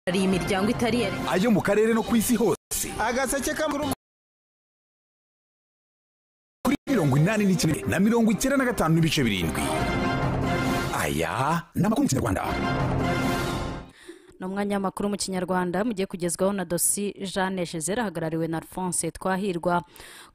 hari imiryango itari iya leta ayo mu karere no ku isi hose agaseke k'amuru kuri mirongo inani n'icyenda na mirongo icyenda na gatanu n'ibice birindwi aya ni amakuru mu kinyarwanda ni umwanya w'amakuru mu kinyarwanda mugiye kugezwaho na dosi jeanne jezera ahagarariwe na alphonse twahirwa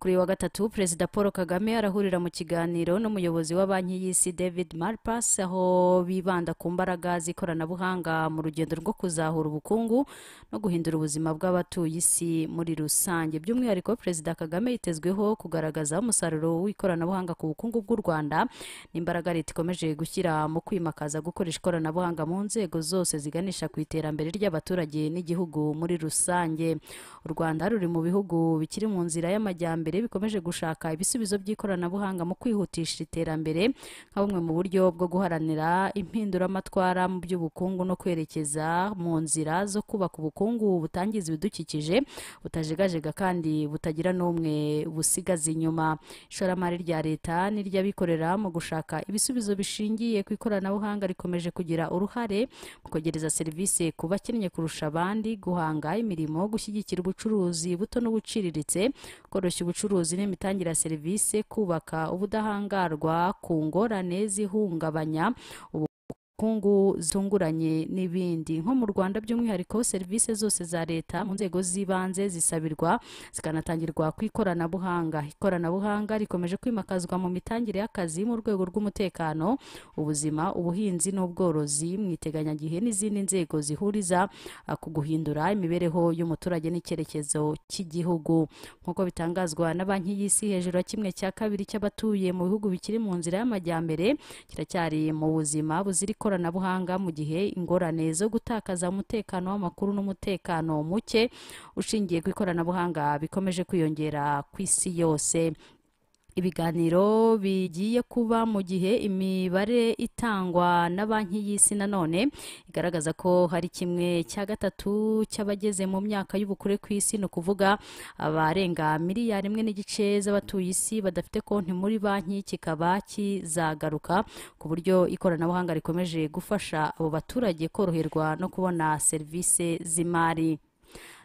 kuri uyu wa gatatu perezida paul kagame arahurira mu kiganiro n'umuyobozi wa banki y'isi david malpas aho bibanda ku mbaraga z'ikoranabuhanga mu rugendo rwo kuzahura ubukungu no guhindura ubuzima bw'abatuye isi muri rusange by'umwihariko perezida kagame yitezweho kugaragaza umusaruro w'ikoranabuhanga ku bukungu bw'u rwanda n'imbaraga leta ikomeje gushyira mu kwimakaza gukoresha ikoranabuhanga mu nzego zose ziganisha ku iterambere ry'abaturage n'igihugu muri rusange u rwanda ruri mu bihugu bikiri mu nzira y'amajyambere bikomeje gushaka ibisubizo by'ikoranabuhanga mu kwihutisha iterambere nka bumwe mu buryo bwo guharanira impinduramatwara mu by'ubukungu no kwerekeza mu nzira zo kubaka ubukungu butangiza ibidukikije butajegajega kandi butagira n'umwe busigaza inyuma ishoramari rya leta n'iry'abikorera mu gushaka ibisubizo bishingiye ku ikoranabuhanga rikomeje kugira uruhare mu kwegereza serivisi ku bakennye kurusha abandi guhanga imirimo gushyigikira ubucuruzi buto n'ubuciriritse koroshya ubucuruzi n'imitangire ya serivisi kubaka ubudahangarwa ku ngorane zihungabanya ubu ubukungu zitunguranye n'ibindi nko mu rwanda by'umwihariko serivisi zose za leta mu nzego z'ibanze zisabirwa zikanatangirwa ku ikoranabuhanga ikoranabuhanga rikomeje kwimakazwa mu mitangire y'akazi mu rwego rw'umutekano ubuzima ubuhinzi n'ubworozi mu iteganyagihe n'izindi nzego zihuriza ah, ku guhindura imibereho y'umuturage n'icyerekezo cy'igihugu nk'uko bitangazwa na banki y'isi hejuru ya kimwe cya kabiri cy'abatuye mu bihugu bikiri mu nzira y'amajyambere kiracyari mu buzima buzira ikoranabuhanga mu gihe ingorane zo gutakaza umutekano w'amakuru n'umutekano muke ushingiye ku ikoranabuhanga bikomeje kwiyongera ku isi yose ibiganiro bigiye kuba mu gihe imibare itangwa na banki y'isi nanone igaragaza ko hari kimwe cya gatatu cy'abageze mu myaka y'ubukure ku isi ni ukuvuga abarenga miliyari imwe n'igice z'abatuye isi badafite konti muri banki kikaba kizagaruka ku buryo ikoranabuhanga rikomeje gufasha abo baturage koroherwa no kubona serivisi z'imari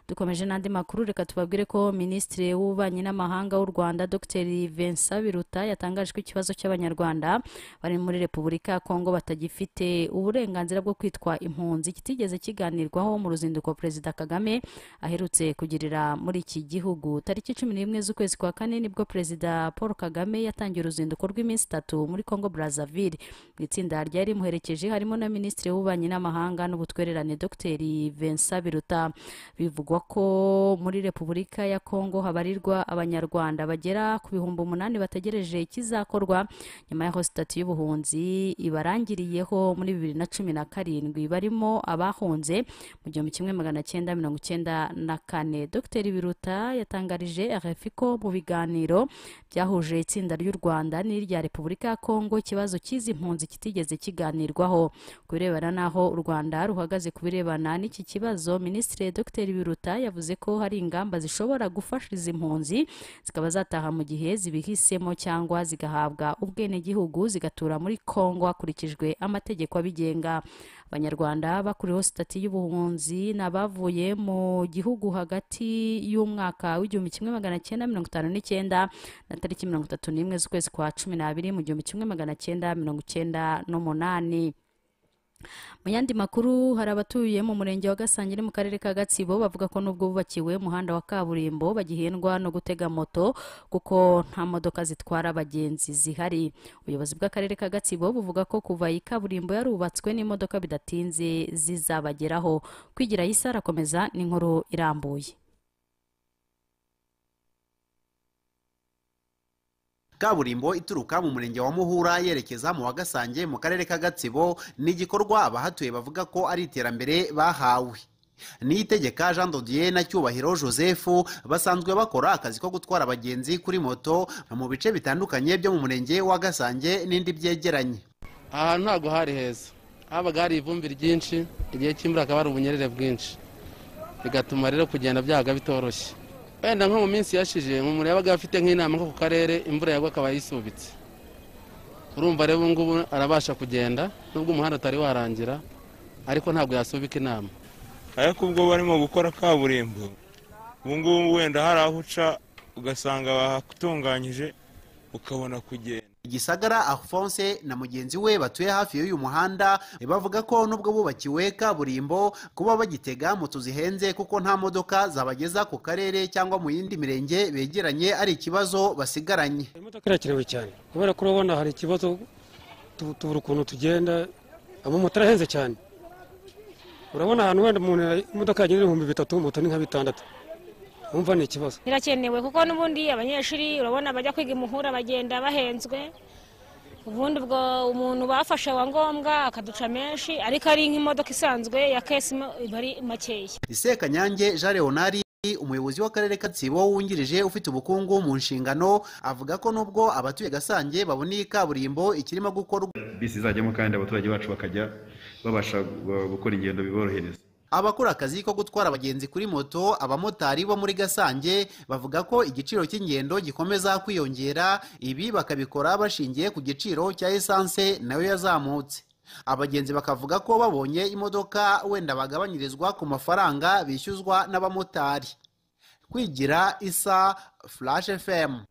dukomeje n'andi makuru reka tubabwire ko minisitiri w'ububanyi n'amahanga w'u rwanda dr vincent biruta yatangaje ko ikibazo cy'abanyarwanda bari muri repubulika ya kongo batagifite uburenganzira bwo kwitwa impunzi kitigeze kiganirwaho mu ruzinduko perezida kagame aherutse kugirira muri iki gihugu tariki cumi n'imwe z'ukwezi kwa kane nibwo perezida paul kagame yatangiye uruzinduko rw'iminsi itatu muri kongo brazzaville mu itsinda ryari rimuherekeje harimo na minisitiri w'ububanyi n'amahanga n'ubutwererane dr vincent biruta bivugwa ko muri repubulika ya kongo habarirwa abanyarwanda bagera ku bihumbi umunani bategereje ikizakorwa nyuma y'aho sitati y'ubuhunzi ibarangiriyeho muri bibiri na cumi na karindwi barimo abahunze mu gihumbi kimwe magana cyenda mirongo icyenda na kane dr biruta yatangarije rfi ko mu biganiro byahuje itsinda ry'u rwanda n'irya repubulika ya kongo ikibazo cy'izi mpunzi kitigeze kiganirwaho ku birebana n'aho u rwanda ruhagaze ku birebana n'iki kibazo minisitiri dr biruta leta yavuze ko hari ingamba zishobora gufasha izi mpunzi zikaba zataha mu gihe zibihisemo cyangwa zigahabwa ubwenegihugu zigatura muri kongo hakurikijwe amategeko abigenga abanyarwanda bakuriweho sitati y'ubuhunzi ni abavuye mu gihugu hagati y'umwaka w'igihumbi kimwe magana cyenda mirongo itanu n'icyenda na tariki mirongo itatu n'imwe z'ukwezi kwa cumi n'abiri mu gihumbi kimwe magana cyenda mirongo icyenda n'umunani mu yandi makuru hari abatuye mu murenge wa gasangire mu karere ka gatsibo bavuga ko nubwo bubakiwe umuhanda wa kaburimbo bagihendwa no gutega moto kuko nta modoka zitwara abagenzi zihari ubuyobozi bw'akarere ka gatsibo buvuga ko kuva iyi kaburimbo yarubatswe n'imodoka bidatinze zizabageraho kwigira yisi arakomeza n'inkuru irambuye kaburimbo ituruka mu murenge wa muhura yerekeza mu wa gasange mu karere ka gatsibo ni igikorwa abahatuye bavuga ko ari iterambere bahawe niyitegeka jean dodier na cyubahiro joseph basanzwe bakora akazi ko gutwara abagenzi kuri moto mu bice bitandukanye byo mu murenge wa gasange n'indi byegeranye aha ntabwo hari heza habaga hari ivumbi ryinshi igihe cy'imvura hakaba hari ubunyerere bwinshi bigatuma rero kugenda byaga bitoroshye wenda nko mu minsi yashize umuntu yabaga afite nk'inama nko ku karere imvura yagwa akaba yisubitse urumva rero ubu ngubu arabasha kugenda nubwo umuhanda utari warangira ariko ntabwo yasubika inama ariko ubwo barimo gukora kaburimbo ubu ngubu wenda hari aho uca ugasanga bahatunganyije ukabona kugenda igisagara alphonse na mugenzi we batuye hafi y'uyu muhanda bavuga ko nubwo bubakiwe kaburimbo kuba bagitega moto zihenze kuko nta modoka zabageza ku karere cyangwa mu yindi mirenge begeranye ari ikibazo basigaranye imodoka irakenewe cyane kubera ko urabona hari ikibazo tu- tubura ukuntu tugenda amamotari ahenze cyane urabona ahantu wenda umuntu imodoka yagenda ibihumbi bitatu moto ni nka bitandatu wumva ni ikibazo birakenewe kuko n'ubundi abanyeshuri urabona bajya kwiga imuhura bagenda bahenzwe ubundi ubwo umuntu bafashe wa ngombwa akaduca menshi ariko ari nk'imodoka isanzwe ya kesi mo- iba ari makeya isekanyange jean leonard umuyobozi w'akarere ka tsibo wungirije ufite ubukungu mu nshingano avuga ko nubwo abatuye gasange babona iyi kaburimbo ikirimo gukorwa bisi zajyamo kandi abaturage bacu bakajya babasha gu- gukora ingendo biborohereza abakora akazi ko gutwara abagenzi kuri moto abamotari bo muri gasange bavuga ko igiciro cy'ingendo gikomeza kwiyongera ibi bakabikora bashingiye ku giciro cya esanse nayo yazamutse abagenzi bakavuga ko babonye imodoka wenda bagabanyirizwa ku mafaranga bishyuzwa n'abamotari kwigira isa flash fm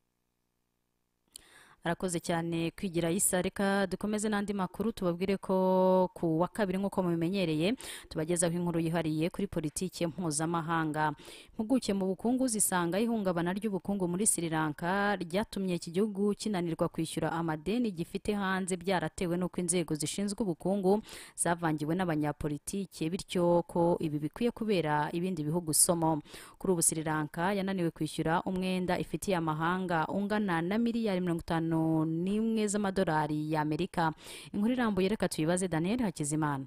arakoze cyane kwigira isa reka dukomeze n'andi makuru tubabwire ko ku wa kabiri nk'uko mubimenyereye tubagezaho inkuru yihariye kuri politiki mpuzamahanga impuguke mu bukungu zisanga ihungabana ry'ubukungu muri sri lanka ryatumye iki gihugu kinanirwa kwishyura amadeni gifite hanze byaratewe n'uko inzego zishinzwe ubukungu zavangiwe n'abanyapolitike bityo ko ibi bikwiye kubera ibindi bihugu isomo kuri ubu sri lanka yananiwe kwishyura umwenda ifitiye amahanga ungana na miliyari mirongo itanu n'imwe z'amadolari y'amerika inkuru irambuye reka tuyibaze daniel hakizimana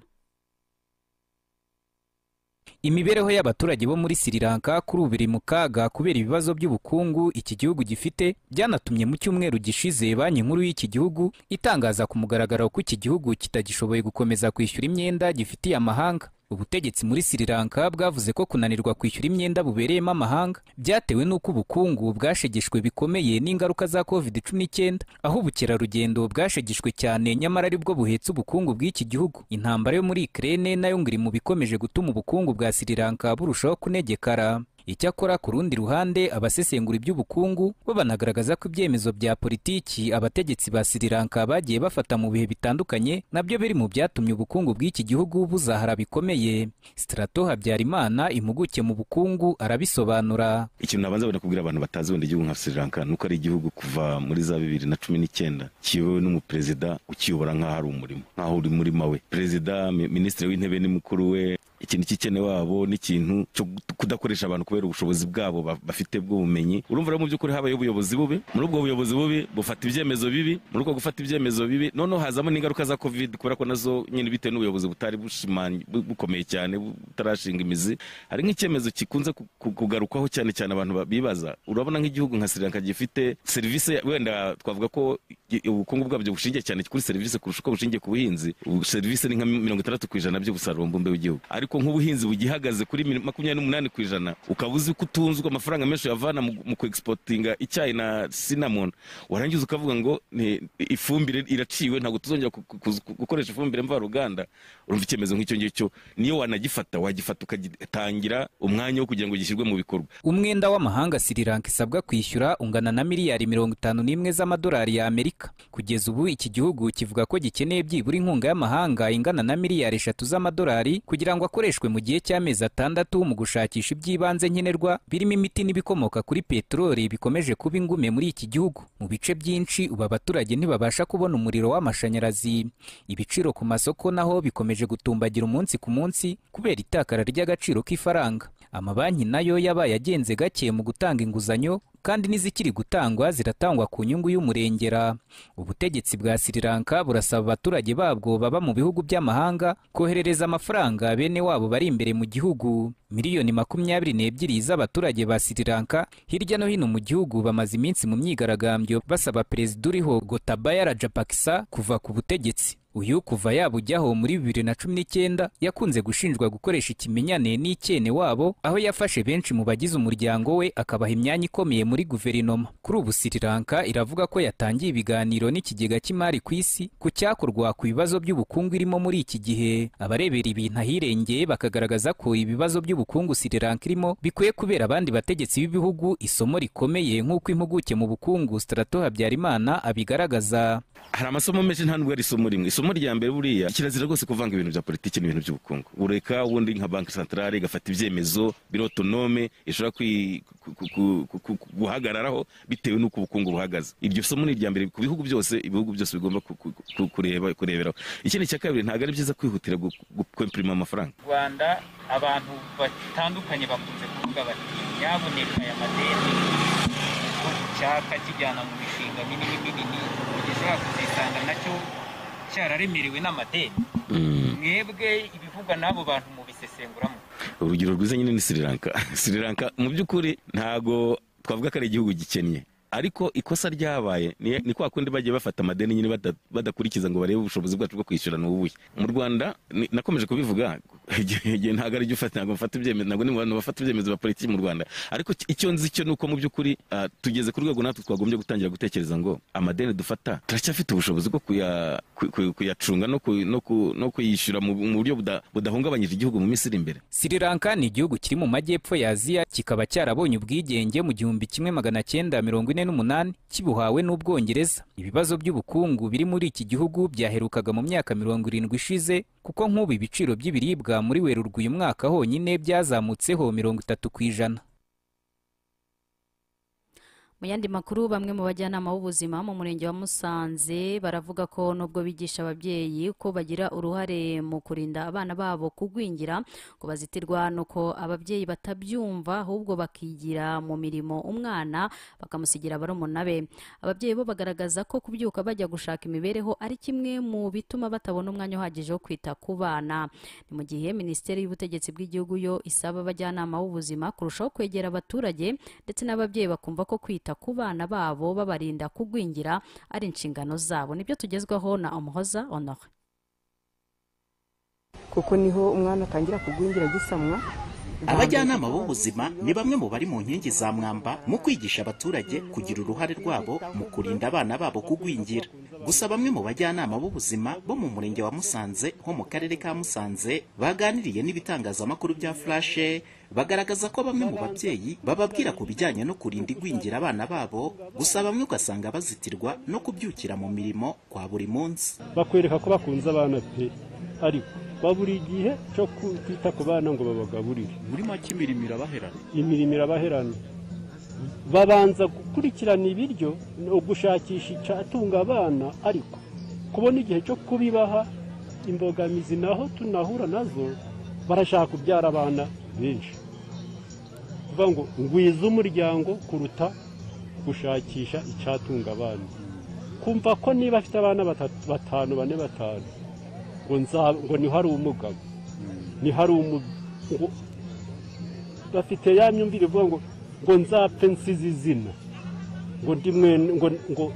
imibereho y'abaturage bo muri sri lanka kuri ubu iri mu kaga kubera ibibazo by'ubukungu iki gihugu gifite byanatumye mu cyumweru gishize banki nkuru y'iki gihugu itangaza ku mugaragaro ko iki gihugu kitagishoboye gukomeza kwishyura imyenda gifitiye amahanga ubutegetsi muri sri lanka bwavuze ko kunanirwa kwishyura imyenda bubereyemo amahanga byatewe n'uko ubukungu bwashegeshwe bikomeye n'ingaruka za covid 19 aho ubukerarugendo bwashegeshwe cyane nyamara aribwo buhetse ubukungu bw'iki gihugu intambara yo muri ukraine nayo ngo iri mu bikomeje gutuma ubukungu bwa sri lanka burushaho kunegekara icyakora ku rundi ruhande abasesengura iby'ubukungu bo banagaragaza ko ibyemezo bya politiki abategetsi ba sri lanka bagiye bafata mu bihe bitandukanye nabyo biri mu byatumye ubukungu bw'iki gihugu buzahara bikomeye strato habyarimana impuguke mu bukungu arabisobanura ikintu nabanza wenda kubwira abantu batazi wenda igihugu nka sri lanka ni uko ari igihugu kuva muri za bibiri na cumi n'icyenda kiyobowe n'umuperezida ukiyobora nk'aho ari umurimo nk'aho uri muri mawe perezida mi- minisitiri w'intebe ni mukuru we ikintu cy'ikene wabo n'ikintu cyo kudakoresha abantu kubera ubushobozi bwabo ba- bafite bw'ubumenyi urumva rero mu by'ukuri habaye ubuyobozi bubi muri ubwo buyobozi bubi bufata ibyemezo bibi muri ubwo gufata ibyemezo bibi noneho hazamo n'ingaruka za covid kubera ko nazo nyine bitewe n'ubuyobozi butari bushimanye- bu- bukomeye cyane butarashinga imizi hari nk'icyemezo gikunze ku- ku- kugarukwaho cyane cyane abantu ba- bibaza urabona nk'igihugu nka sri lanka gifite serivisi wenda twavuga ko i- ubukungu bwabyo bushingiye cyane kuri serivisi kurusha uko bushingiye ku buhinzi Ubu serivisi ni nka mirongo itandatu ku ijana by'ubusaruro mbumbe w'igihugu ariko nk'ubuhinzi bugihagaze kuri mi- makumyabiri n'umunani ku ijana ukaba uzi ko utunzwe amafaranga menshi uyavana mu- mu kwegisipotinga icyayi na sinamoni warangiza ukavuga ngo ni- ifumbire iraciwe ntabwo tuzongera ku- ku- ku- gukoresha ifumbire mvaruganda urumva icyemezo nk'icyo ngicyo niyo wanagifata wagifata ukagitangira umwanya wo kugira ngo gishyirwe mu bikorwa umwenda w'amahanga sri lanka isabwa kwishyura ungana na miliyari mirongo itanu n'imwe z'amadolari ya amerika kugeza ubu iki gihugu kivuga ko gikeneye byibura inkunga y'amahanga ingana na miliyari eshatu z'amadolari kugira ngo akoreshwe mu gihe cy'amezi atandatu mu gushakisha iby'ibanze nkenerwa birimo imiti n'ibikomoka kuri peteroli bikomeje kuba ingume muri iki gihugu mu bice byinshi ubu abaturage ntibabasha kubona umuriro w'amashanyarazi ibiciro ku masoko naho bikomeje gutumbagira umunsi ku munsi kubera itakara ry'agaciro k'ifaranga amabanki nayo yabaye agenze gake mu gutanga inguzanyo kandi n'izikiri gutangwa ziratangwa ku nyungu y'umurengera ubutegetsi bwa sri lanka burasaba abaturage babwo baba mu bihugu by'amahanga koherereza amafaranga bene wabo bari imbere mu gihugu miliyoni makumyabiri n'ebyiri z'abaturage ba sri lanka hirya no hino mu gihugu bamaze iminsi mu myigaragambyo basaba perezida uriho gotabayara japakisa kuva ku butegetsi uyu kuva yaba ujyaho muri bibiri na cumi n'icyenda yakunze gushinjwa gukoresha ikimenyane n'icyene wabo aho yafashe benshi mu bagize umuryango we akabaha imyanya ikomeye muri guverinoma kuri ubu sri lanka iravuga ko yatangiye ibiganiro n'ikigega cy'imari ku isi ku cyakorwa ku bibazo by'ubukungu irimo muri iki gihe abarebera ibintu ahirengeye bakagaragaza ko ibibazo by'ubukungu sri lanka irimo bikwiye kubera abandi bategetsi b'ibihugu isomo rikomeye nk'uko impuguke mu bukungu strato habyarimana abigaragaza hari amasomo menshi nta nubwo ari isomo rimwe isomo rya mbere buriya kirazira rwose kuvanga ibintu bya politiki n'ibintu by'ubukungu ureka ubundi nka banki santarare igafata ibyemezo biri otonome ishobora kwi- ku- ku- ku- ku- ku- ku- guhagararaho bitewe n'uko ubukungu buhagaze iryo somo ni irya mbere ku bihugu byose ibihugu byose bigomba ku- ku- ku- kureba kureberaho ikindi cya kabiri ntabwo ari byiza kwihutira gu- gu- kwempirima amafaranga rwanda abantu batandukanye bakunze kuvuga bati nyaboneka aya madeni ko icyaka kijyana mu mishinga minini minini kugeza yakuzisanga nacyo cyararemerewe n'amadeni mwebwe ibivugwa n'abo bantu mubisesenguramo urugero rwiza nyine ni sri lanka sri lanka mu by'ukuri ntago twavuga ko ari igihugu gikennye ariko ikosa ryabaye ni ni kwa kundi bagiye bafata amadeni nyine bada- badakurikiza ngo barebe ubushobozi bwacu bwo kwishyura ni ubuhe mu rwanda ni- nakomeje kubivuga igihe igihe ntabwo ari ufata ntabwo mfata ibyemezo ntabwo ni mu bantu bafata ibyemezo ba politiki mu rwanda ariko ki- icyo nzi cyo ni uko mu by'ukuri ah, tugeze ku rwego natwe twagombye gutangira gutekereza ngo amadeni dufata turacyafite ubushobozi bwo kuya- ku- ku- kuyacunga no ku- no ku- no kuyishyura mu mu buryo buda- budahungabanyije igihugu mu minsi iri imbere Sri Lanka ni igihugu kiri mu majyepfo ya Aziya kikaba cyarabonye ubwigenge mu gihumbi kimwe magana cyenda mirongo ine n'umunani kibuhawe n'Ubwongereza. Ibibazo by'ubukungu biri muri iki gihugu byaherukaga mu myaka mirongo irindwi ishize kuko nk'ubu ibiciro by'ibiribwa muri Werurwe uyu mwaka honyine byazamutseho mirongo itatu ku ijana. mu yandi makuru bamwe mu bajyanama b'ubuzima mu murenge wa musanze baravuga ko nubwo bigisha ababyeyi ko bagira uruhare mu kurinda abana babo kugwingira ngo bazitirwa nuko ababyeyi batabyumva ahubwo bakigira mu mirimo umwana bakamusigira barumuna be ababyeyi bo bagaragaza ko kubyuka bajya gushaka imibereho ari kimwe mu bituma batabona umwanya uhagije wo kwita ku bana ni mu gihe minisiteri y'ubutegetsi bw'igihugu yo isaba abajyanama b'ubuzima kurushaho kwegera abaturage ndetse n'ababyeyi bakumva ko kwita ku bana babo babarinda kugwingira ari inshingano zabo nibyo tugezwaho na umuhoza honore kuko niho umwana atangira kugwingira agisamwa abajyanama b'ubuzima ni bamwe mu bari mu nkingi za mwamba mu kwigisha abaturage kugira uruhare rwabo mu kurinda abana babo kugwingira gusa bamwe mu bajyanama b'ubuzima bo mu murenge wa musanze ho mu karere ka musanze baganiriye n'ibitangazamakuru bya furashe bagaragaza ko bamwe mu babyeyi bababwira ku bijyanye no kurinda igwingira abana babo gusa bamwe ugasanga bazitirwa no kubyukira mu mirimo kwa buri munsi bakwereka ko bakunze abana pe ariko babura igihe cyo kwita ku bana ngo babagaburire muri make imirimo irabaherana imirimo irabaherana babanza gukurikirana ibiryo ugushakisha icyatunga abana ariko kubona igihe cyo kubibaha imbogamizi naho tunahura nazo barashaka kubyara abana benshi kuvuga ngo ngwize umuryango kuruta gushakisha icyatunga abana kumva ko niba afite abana batatu- batanu bane batanu ngo nza- ngo niho ari umugabo niho ari umugabo bafite ya myumvire ivuga ngo ngo nzapfe nsize izina ngo ndi mwene ngo ngo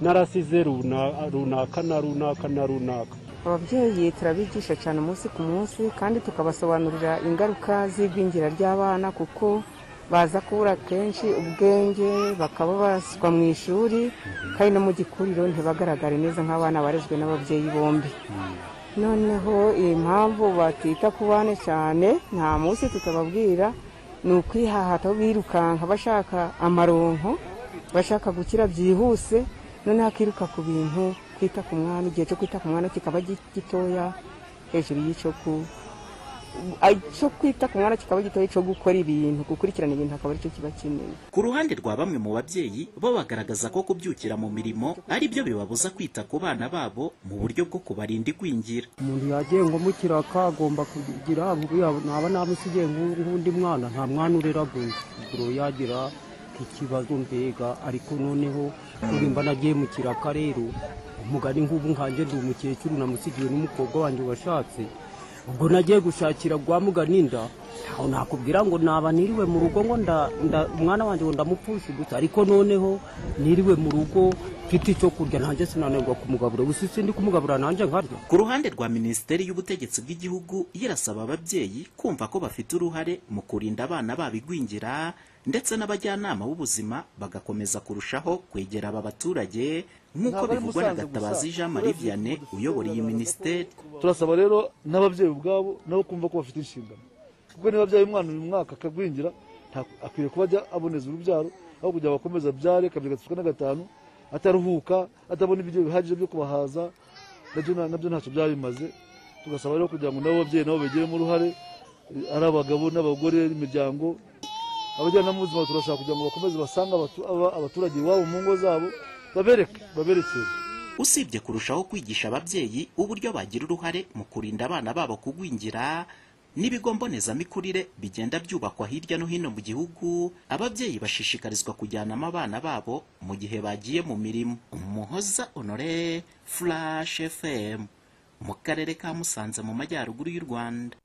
narasize runa- runaka na runaka na runaka ababyeyi turabigisha cyane umunsi ku munsi kandi tukabasobanurira ingaruka z'igwingira ry'abana kuko baza kubura kenshi ubwenge bakaba baswa mu ishuri kandi no mu gikuriro ntibagaragare neza nk'abana barezwe n'ababyeyi bombi noneho impamvu batita ku bana cyane nta munsi tutababwira ni ukwihahata birukanka bashaka amaronko bashaka gukira byihuse noneho akiruka ku bintu kwita ku mwana igihe cyo kwita ku mwana kikaba gi- gitoya hejuru y'icyo ku ay- cyo kwita ku mwana kikaba gitoya cyo gukora ibintu gukurikirana ibintu akaba aricyo kiba kinini ku ruhande rwa bamwe mu babyeyi bo bagaragaza ko kubyukira mu mirimo ari byo bibabuza kwita ku bana babo mu buryo bwo kubarinda igwingira umuntu yagiye ngo mukiraka agomba kugira naba namusigiye nk'u- nk'undi mwana nta mwana urera guro yagira ikibazo mbega ariko noneho urimba nagiye mu kiraka rero umugani nk'ubu nkanjye ndi umukecuru namusigiye n'umukobwa wanjye washatse ubwo nagiye gushakira gwa mugani inda ntawe nakubwira ngo naba niriwe mu rugo ngo nda nda- umwana wanjye ngo ndamupfushe gusa ariko noneho niriwe mu rugo mfite icyo kurya nanjye sinanirwa kumugabura gusa isi ndi kumugabura nanjye nkarya ku ruhande rwa minisiteri y'ubutegetsi bw'igihugu irasaba ababyeyi kumva ko bafite uruhare mu kurinda abana babo igwingira ndetse n'abajyanama b'ubuzima bagakomeza kurushaho kwegera aba baturage nk'uko Ntabwo ari bivugwa na Musanze gatabazi gusa, jean marie vianney uyobora iyi minisiteri turasaba rero n'ababyeyi ubwabo nabo kumva ko bafite inshingano kuko niba abyaye umwana uyu mwaka akagwingira nta- akwiye kuba ajya aboneza urubyaro aho kugira ngo akomeze abyare kabiri gatatu na gatanu ataruhuka atabona ibiryo bihagije byo kubahaza nabyo na- nabyo ntacyo byaba bimaze tugasaba rero kugira ngo nabo babyeyi nabo bagiremo uruhare eh, ari abagabo n'abagore n'imiryango abajyanama b'ubuzima turashaka kugira ngo bakomeze basange abatu- aba- abaturage iwabo mu ngo zabo babereke baberekere usibye kurushaho kwigisha ababyeyi uburyo bagira uruhare mu kurinda abana babo kugwingira n'ibigo mbonezamikurire bigenda byubakwa hirya no hino mu gihugu ababyeyi bashishikarizwa kujyanamo abana babo mu gihe bagiye mu mirimo umuhoza honore flash fm mu karere ka musanze mu majyaruguru y'u rwanda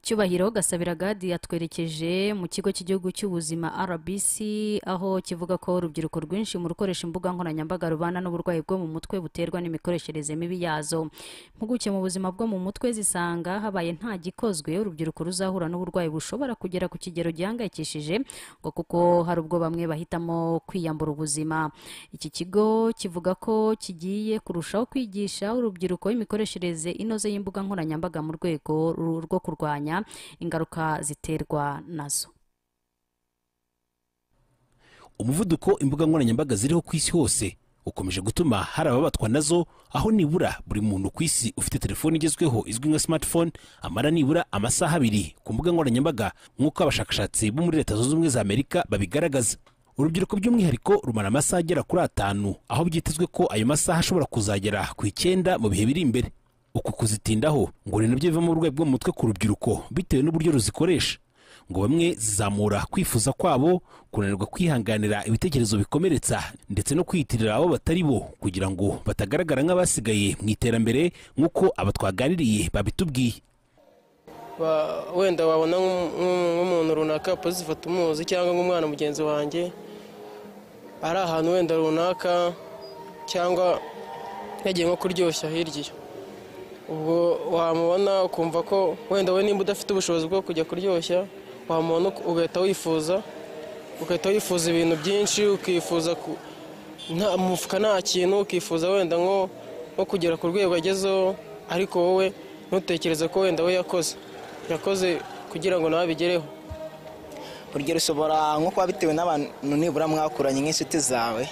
cyubahiro gasabira gadi yatwerekeje mu kigo cy'igihugu cy'ubuzima rbc aho kivuga ko urubyiruko rwinshi mu rukoresha imbuga nkoranyambaga rubana n'uburwayi bwo mu mutwe buterwa n'imikoreshereze mibi yazo impuguke mu buzima bwo mu mutwe zisanga habaye nta gikozwe urubyiruko ruzahura n'uburwayi bushobora kugera ku kigero gihangayikishije ngo kuko hari ubwo bamwe bahitamo kwiyambura ubuzima iki kigo kivuga ko kigiye kurushaho kwigisha urubyiruko imikoreshereze inoze y'imbuga nkoranyambaga mu rwego ru- rwo kurwanya ingaruka ziterwa nazo umuvuduko imbuga nkoranyambaga ziriho ku isi hose ukomeje gutuma hari ababatwa nazo aho nibura buri muntu ku isi ufite telefone igezweho izwi nka smartphone amara nibura amasaha abiri ku mbuga nkoranyambaga nk'uko abashakashatsi bo muri leta zunze ubumwe za amerika babigaragaza urubyiruko by'umwihariko rumara amasaha agera kuri atanu aho byitezwe ko ayo masaha ashobora kuzagera ku icyenda mu bihe biri imbere uku kuzitindaho ngo ni nabyo bivamo uburwayi bwo mu mutwe ku rubyiruko bitewe n'uburyo ruzikoresha ngo bamwe zizamura kwifuza kwabo kunanirwa kwihanganira ibitekerezo bikomeretsa ndetse no kwiyitirira abo batari bo kugira ngo batagaragara nk'abasigaye mu iterambere nk'uko aba twaganiriye babitubwiye Ba- wenda wabona nk'um- nk'um- nk'umuntu runaka pozitive tumuzi cyangwa nk'umwana mugenzi wanjye ari ahantu wenda runaka cyangwa yagiye nko kuryoshya hirya iyo ubwo wamubona ukumva ko wenda we nimba udafite ubushobozi bwo kujya kuryoshya wamubona uk- ugahita wifuza ugahita wifuza ibintu byinshi ukifuza ku nta mu mufuka nta kintu ukifuza wenda nko nko kugera ku rwego agezeho ariko wowe ntutekereze ko wenda we yakoze yakoze kugira ngo nawe abigereho urugero ushobora nko kuba bitewe n'abantu nibura mwakuranye nk'inshuti zawe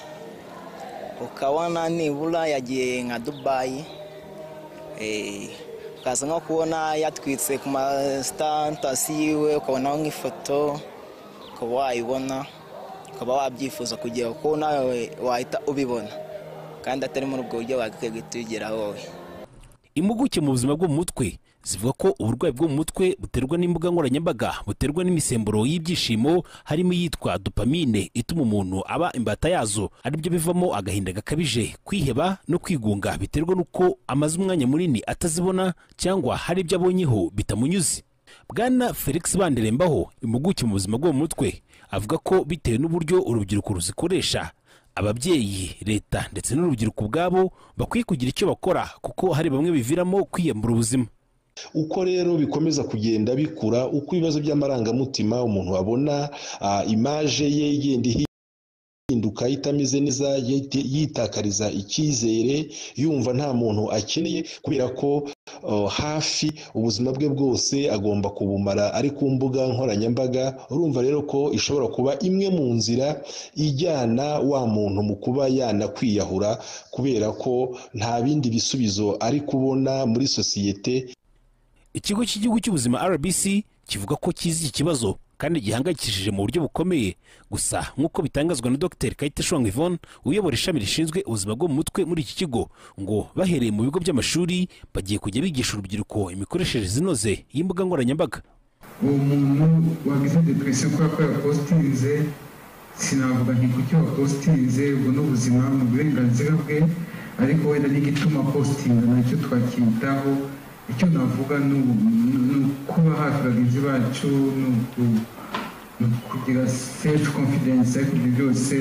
ukabona nibura yagiye nka dubayi eh, ukaza nko kubona yatwitse ku masitantasi yiwe ukabonaho nk'ifoto ukaba wayibona ukaba wabyifuza kugira ko nawe wahita ubibona kandi atari muri ubwo buryo wagakwiye guhita ubigeraho wowe impuguke mu buzima bwo mu mutwe zivuga ko uburwayi bwo mu mutwe buterwa n'imbuga nkoranyambaga buterwa n'imisemburo y'ibyishimo harimo iyitwa dopamine ituma umuntu aba imbata yazo aribyo bivamo agahinda gakabije kwiheba no kwigunga biterwa n'uko amaze umwanya munini atazibona cyangwa hari ibyo abonyeho bitamunyuze bwana felix banderembaho impuguke mu buzima bwo mu mutwe avuga ko bitewe n'uburyo urubyiruko ruzikoresha ababyeyi leta ndetse n'urubyiruko ubwabo bakwiye kugira icyo bakora kuko hari bamwe biviramo kwiyambura ubuzima uko rero bikomeza kugenda bikura uko ibibazo by'amarangamutima umuntu abona ah, imaje ye igenda ihi- ihinduka itameze neza yite- yitakariza icyizere yumva nta muntu akeneye kubera ko oh, hafi ubuzima bwe bwose agomba kubumara ari ku mbuga nkoranyambaga urumva rero ko ishobora kuba imwe mu nzira ijyana wa muntu mu kuba yanakwiyahura kubera ko nta bindi bisubizo ari kubona muri sosiyete ikigo cy'igihugu cy'ubuzima rbc kivuga ko kizi iki kibazo kandi gihangayikishije mu buryo bukomeye gusa nk'uko bitangazwa na dr kayiteshwanga yvonne uyobora ishami rishinzwe ubuzima bwo mu mutwe muri iki kigo ngo bahereye mu bigo by'amashuri bagiye kujya bigisha urubyiruko imikoreshereze inoze y'imbuga nkoranyambaga uwo muntu wagize depression kubera ko yapositinze sinavuga nti kuki wapositinze ubwo ni ubuzima ni uburenganzira bwe ariko wenda n'igituma positinga nacyo twacyitaho icyo navuga ni ubu- ni uko kuba hafi bagenzi bacu ni uku- ni ukugira sefu konfidensi ariko ibyo byose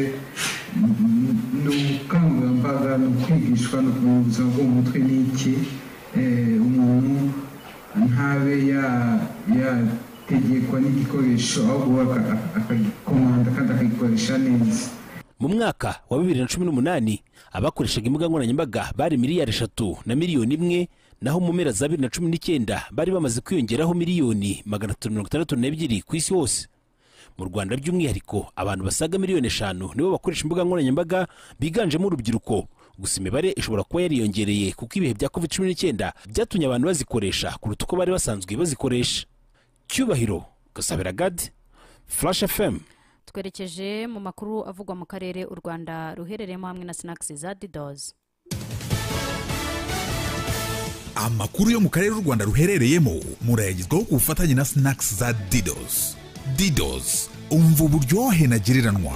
ni- ni- ni ubukangurambaga ni ukwigishwa ni ukumenya ubuzima bwo mu mutwe ni iki Eh, umuntu ntabe ya- yategekwa n'igikoresho ahubwo aka- aka- akagikomanda kandi akagikoresha neza mu mwaka wa bibiri na cumi n'umunani abakoreshaga imbuga nkoranyambaga bari miliyari eshatu na miliyoni imwe naho mu mpera za bibiri na cumi n'icyenda bari bamaze kwiyongeraho miliyoni magana atatu mirongo itandatu n'ebyiri ku isi hose mu rwanda by'umwihariko abantu basaga miliyoni eshanu nibo bakoresha imbuga nkoranyambaga biganjemo urubyiruko gusa imibare ishobora kuba yariyongereye kuko ibihe bya covid cumi n'icyenda byatumye abantu bazikoresha kuruta uko bari basanzwe bazikoresha cyubahiro gasabira gadi flash fm twerekeje mu makuru avugwa mu karere u rwanda ruherereyemo hamwe na sinakisi za didozi amakuru yo mu karere u rwanda ruherereyemo murayagezwaho ku bufatanye na sinakisi za didosi didosi umva uburyohe ntagereranywa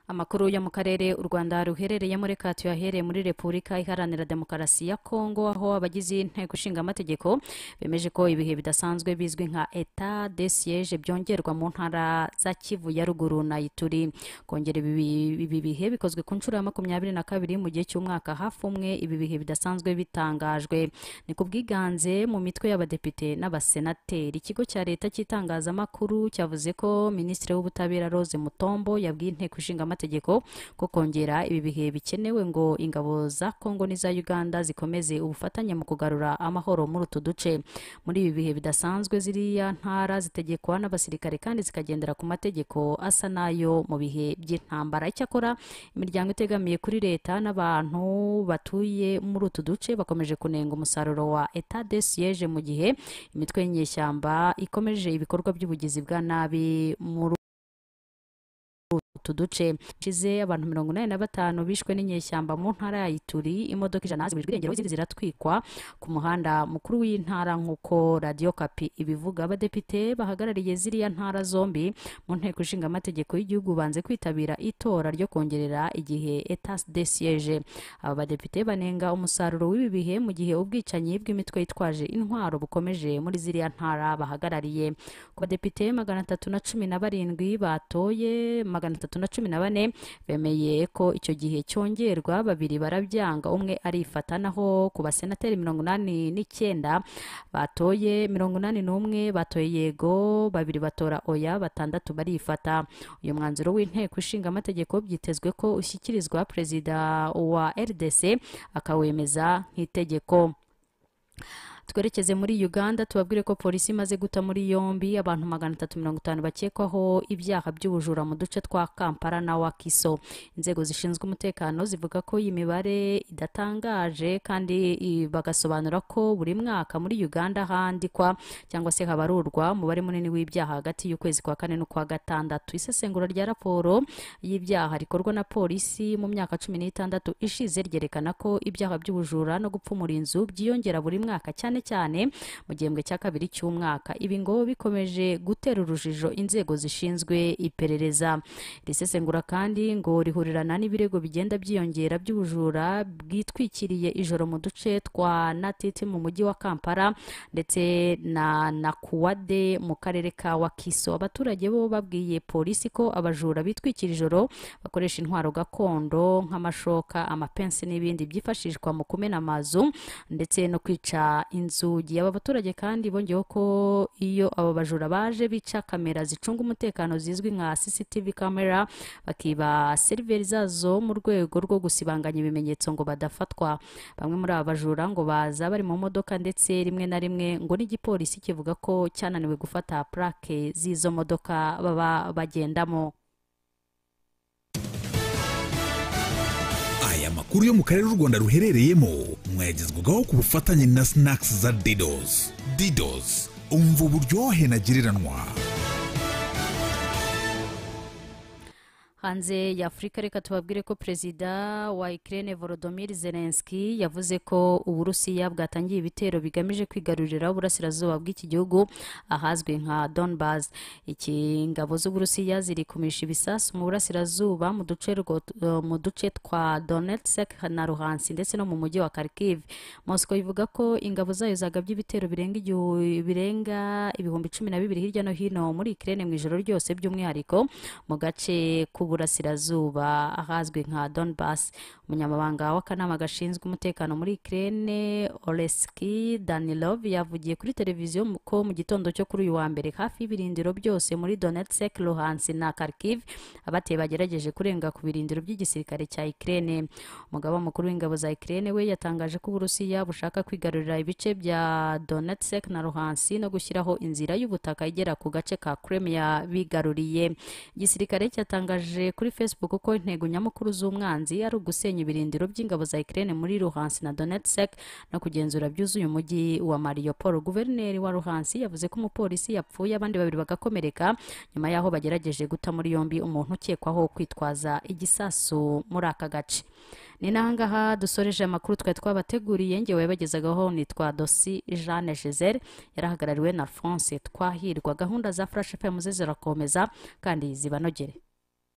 amakuru yo mu karere u rwanda ruherereyemo reka tuyahereye muri repubulika iharanira demokarasi ya kongo aho abagize inteko ishinga amategeko bemeje ko ibihe bidasanzwe bizwi nka eta de siege byongerwa mu ntara za kivu ya ruguru na ituri kongera ibi ibi bihe bikozwe ku nshuro ya makumyabiri na kabiri mu gihe cy'umwaka hafi umwe ibi bihe bidasanzwe bitangajwe ni ku bwiganze mu mitwe y'abadepite n'abasenateri ikigo cya leta cy'itangazamakuru cyavuze ko minisitiri w'ubutabera rose mutombo yabwiye inteko ishinga amategeko ko kongera ibi bihe bikenewe ngo ingabo za kongo n'iza uganda zikomeze ubufatanye mu kugarura amahoro muri utu duce muri ibi bihe bidasanzwe ziriya ntara zitegekwa n'abasirikare kandi zikagendera ku mategeko asa n'ayo mu bihe by'intambara icyakora imiryango itegamiye kuri leta n'abantu batuye muri utu duce bakomeje kunenga umusaruro wa eta de siege mu gihe imitwe y'inyeshyamba ikomeje ibikorwa by'ubugizi bwa nabi muri utu duce ishize abantu mirongo inani na batanu bishwe n'inyeshyamba mu ntara ya ituri imodoka ijana ziburijwe irengero izindi ziratwikwa ku muhanda mukuru w'intara nk'uko radiyo kapi ibivuga abadepite bahagarariye ziriya ntara zombi mu nteko ishinga amategeko y'igihugu banze kwitabira itora ryo kongerera igihe etas de siege aba badepite banenga umusaruro w'ibi bihe mu gihe ubwicanyi bw'imitwe yitwaje intwaro bukomeje muri ziriya ntara bahagarariye ku badepite magana atatu na cumi na barindwi batoye magana atatu na cumi na bane bemeye ko icyo gihe cyongerwa babiri barabyanga umwe arifata naho ku basenateri mirongo inani n'icyenda batoye mirongo inani n'umwe batoye yego babiri batora oya batandatu barifata uyu mwanzuro w'inteko ishinga amategeko byitezwe ko ushyikirizwa perezida wa rdc akawemeza nk'itegeko twerekeze muri uganda tubabwire ko polisi imaze guta muri yombi abantu magana atatu mirongo itanu bakekwaho ibyaha by'ubujura mu duce twa kampala na wakiso inzego zishinzwe umutekano zivuga ko iyi mibare idatangaje kandi i- bagasobanura ko buri mwaka muri uganda handikwa cyangwa se habarurwa umubare munini w'ibyaha hagati y'ukwezi kwa kane n'ukwa gatandatu isesengura rya raporo y'ibyaha rikorwa na polisi mu myaka cumi n'itandatu ishize ryerekana ko ibyaha by'ubujura no gupfumura inzu byiyongera buri mwaka cyane cyane mu gihembwe cya kabiri cy'umwaka ibi ngo bikomeje gutera urujijo inzego zishinzwe iperereza iri sesengura kandi ngo rihurirana n'ibirego bigenda byiyongera by'ubujura bwitwikiriye ijoro mu duce twa natiti mu mujyi wa kampala ndetse na nakuwade mu karere ka wakiso abaturage bo babwiye polisi ko abajura bitwikira ijoro bakoresha intwaro gakondo nk'amashoka amapensi n'ibindi byifashishwa mu kumena amazu ndetse no kwica inzugi aba baturage kandi bongeyeho ko iyo aba bajura baje bica kamera zicunga umutekano zizwi nka cctv camera bakiba seriveri zazo mu rwego rwo gusibanganya ibimenyetso ngo badafatwa bamwe muri aba bajura ngo baza bari mu modoka ndetse rimwe na rimwe ngo n'igipolisi kivuga ko cyananiwe gufata purake z'izo modoka baba bagendamo aya makuru yo mu karere u rwanda ruherereyemo mwayagezwagaho ku bufatanye na sinakisi za didosi didosi umva uburyohe ntagereranywa hanze ya afurika reka tubabwire ko perezida wa ikirere volodimir zelenski yavuze ko uburusiya bwatangiye ibitero bigamije kwigarurira uburasirazuba bw'iki gihugu ahazwi nka donbas iki ingabo z'uburusiya zirikumisha ibisasu mu burasirazuba mu duce rwo- eh, mu duce twa donetsk na ruhansi ndetse no mu mujyi wa kharkiv moscow ivuga ko ingabo zayo zagabye ibitero birenga igihu- birenga ibihumbi cumi na bibiri hirya no hino muri ikirere mu ijoro ryose by'umwihariko mu gace k'uburasirazuba ahazwi nka donbas umunyamabanga w'akanama gashinzwe umutekano muri ikirere oleski danilov yavugiye kuri televiziyo mu- ko mu gitondo cyo kuri uyu wa mbere hafi y'ibirindiro byose muri donetsk luhansi na kharkiv abateye bagerageje kurenga ku birindiro by'igisirikare cya ikirere umugaba mukuru w'ingabo za ikirere we yatangaje ko uburusiya bushaka kwigarurira ibice bya donetsk na luhansi no gushyiraho inzira y'ubutaka igera ku gace ka kremia bigaruriye igisirikare cyatangaje kuri facebook ko intego nyamukuru z'umwanzi ari ugusenya ibirindiro by'ingabo za ikirere muri luhansi na donetsk no kugenzura byuzuye umujyi wa mariupol guverineri wa luhansi yavuze ko umupolisi yapfuye abandi babiri bagakomereka nyuma y'aho bagerageje guta muri yombi umuntu ukekwaho kwitwaza igisasu muri aka gace ni n'ahangaha dusoreje amakuru twari twabateguriye ngewe bagezagaho nitwa dosi jeanne giselle yarahagarariwe na france twahirwa gahunda za furashi fm ze zirakomeza kandi zibanogere